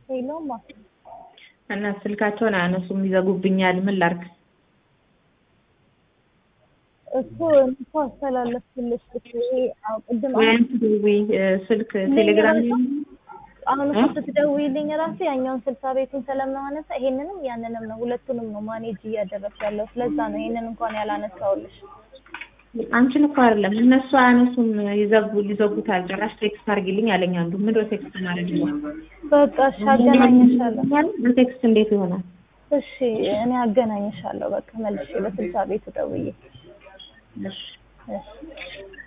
ሄሎማ እና ስልካቸውን አያነሱም፣ ይዘጉብኛል። ምን ላድርግ? እኮ እኮ አስተላለፍኩልሽ እኮ ይሄ አዎ፣ ቅድም ወይም ትደውይ ስልክ ቴሌግራም ላይ አሁን እኮ ስትደውይልኝ ራሱ ያኛውን ስልሳ ቤቱን ስለማነሳ ይሄንንም ያንንም ነው ሁለቱንም ነው ማኔጅ እያደረግኩ ያለው። ስለዛ ነው ይሄንን እንኳን ያላነሳውልሽ። አንቺን እኮ አይደለም እነሱ አያነሱም፣ ይዘጉ ይዘጉታል። ጭራሽ ቴክስት አድርጊልኝ አለኝ አንዱ። ምንድን ነው ቴክስት ማድረግ ነው? በቃ እሺ አገናኝሻለሁ። በቴክስት እንዴት ይሆናል? እሺ እኔ አገናኝሻለሁ። በቃ መልሼ በስልሳ ቤቱ ደውዬ እሺ እሺ